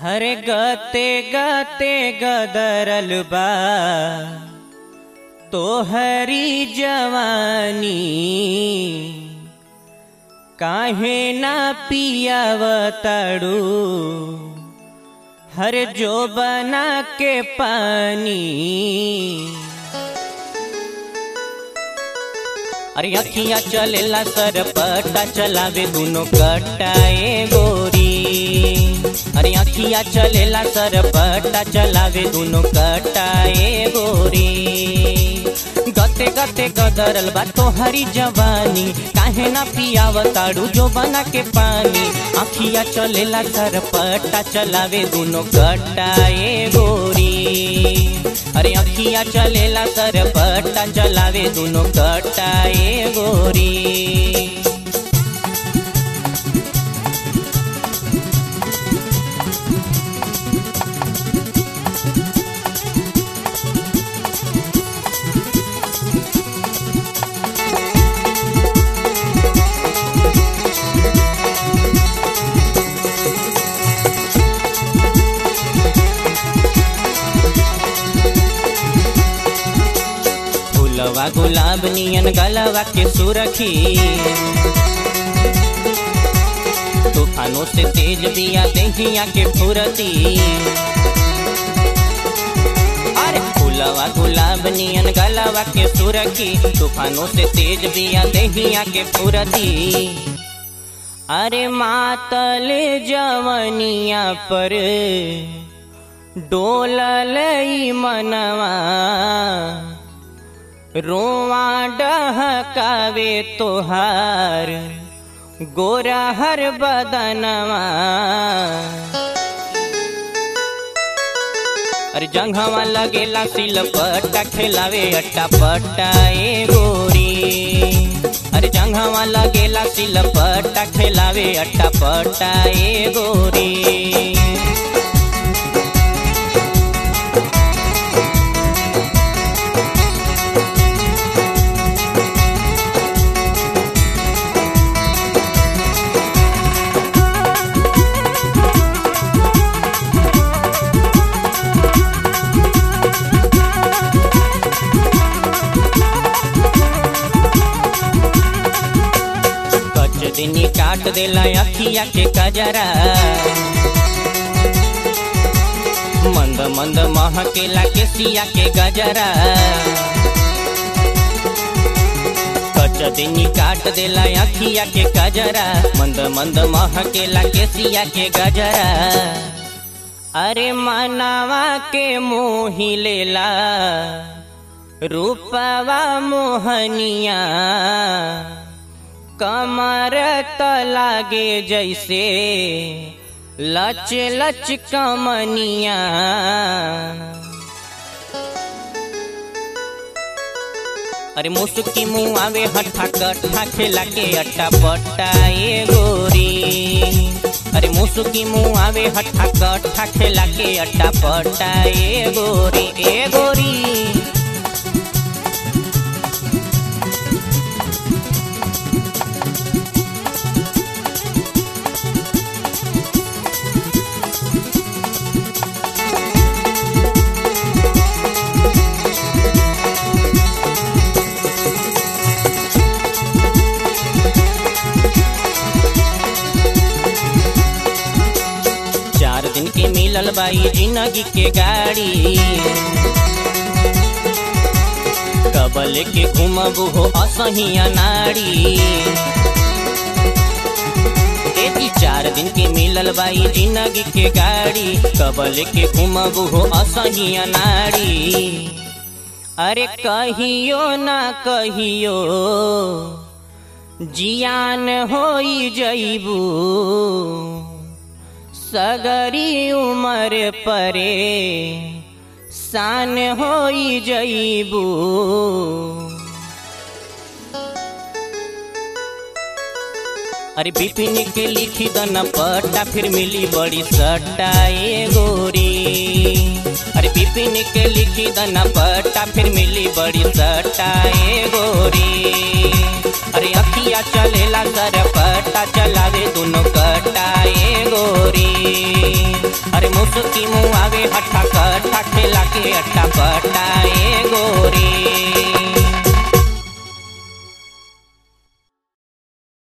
हरे गते गते गदरल बा तोहरी जवानी काहे ना पियावताड़ू हर जो बना के पानी अरे अखियां चलेला सर पट्टा चलावे दुनो कट्टाए गोरी अरे अखियां चलेला सर पट्टा चलावे दुनो कट्टाए गोरी गते गते गदरल बा तोहरी जवानी काहे ना पियावताड़ू जो बना के पानी अखिया चलेला सर पट्टा चलावे दुनो कट्टाए गोरी अरे अखिया चलेला सर पट्टा चलावे दुनो कट्टाए गोरी फूलवा गुलाब नियन गलवा के सुरखी तूफानों से तेज दिया देहिया के फुरती अरे फूलवा गुलाब नियन गलवा के सुरखी तूफानों से तेज दिया देहिया के फुरती अरे मातल जवनिया पर डोलल मनवा रोवा डहकावे तोहार गोरा हर बदनवा अरे जंघवा लगेला सिलपट्टा खेलावे अट्टा पट्टा ए गोरी अरे जंघवा लगेला सिलपट्टा खेलावे अट्टा पट्टा ए गोरी कच दिनी काट देला अखिया के कजरा मंद मंद महकेला के सिया के गजरा कच दिनी काट देला अखिया के कजरा मंद मंद महकेला के सिया के गजरा अरे मनावा के मोही लेला रूपवा मोहनिया कमर त लागे जैसे लच लच कमनिया अरे मुसुकी मुँह आवे हट्ठा कट्ठा खेला के अट्टा पट्टा ए गोरी अरे मुसुकी मुँह आवे हट्ठा कट्ठा खेला के अट्टा पट्टा ए गोरी ए गोरी चार दिन के मिलल बाई जिंदगी के गाड़ी कबल के घुमबू हो असहिया नाड़ी एती चार दिन के मिलल बाई जिंदगी के गाड़ी कबल के घुमबू हो असहिया नाड़ी अरे कहियो ना कहियो जियान होई जईबू सगरी उमर परे शान होई जईबू अरे बिपिन के लिखी दन पट्टा फिर मिली बड़ी सट्टा ए गोरी अरे बिपिन के लिखी दन पट्टा फिर मिली बड़ी सट्टा ए गोरी अरे अखिया चलेला सर पट्टा चलावे दोनों कट्टा ए गोरी अरे मुसुकी मुँह आवे हट्ठा कट्ठा खेला के अट्ठा पट्टा